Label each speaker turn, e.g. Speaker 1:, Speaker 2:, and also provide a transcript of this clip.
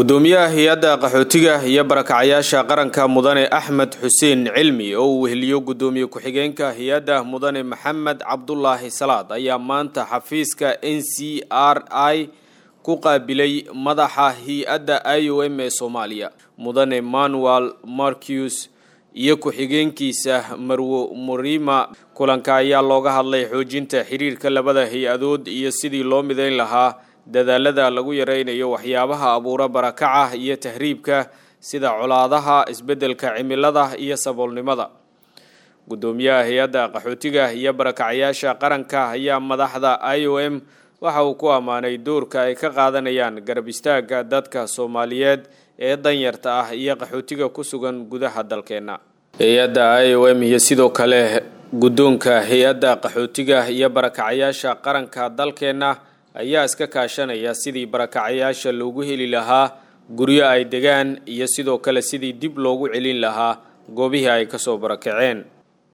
Speaker 1: gudoomiyaha hay-adda qaxootiga iyo barakacyaasha qaranka mudane axmed xuseen cilmi oo uu weheliyo gudoomiye ku-xigeenka hay-adda mudane maxamed cabdulaahi salaad ayaa maanta xafiiska n c r i ku qaabilay madaxa hay-adda i o m ee soomaaliya mudane manuel marcus iyo ku-xigeenkiisa marwo murima kulanka ayaa looga hadlay xoojinta xiriirka labada hay-adood iyo sidii loo mideyn lahaa dadaalada lagu yareynayo waxyaabaha abuura barakaca iyo tahriibka sida colaadaha isbeddelka cimilada iyo saboolnimada gudoomiyaha hay-adda qaxootiga iyo barakacyaasha qaranka ayaa madaxda i o m waxa uu ku ammaanay doorka ay ka qaadanayaan garab istaagga dadka soomaaliyeed ee danyarta ah iyo qaxootiga ku sugan gudaha dalkeenna hay-adda i o m iyo sidoo kale guddoonka hay-adda qaxootiga iyo barakacyaasha qaranka dalkeenna ayaa iska kaashanaya sidii barakacyaasha loogu heli lahaa guryo ay degaan iyo sidoo kale sidii dib loogu celin lahaa goobihii ay kasoo barakaceen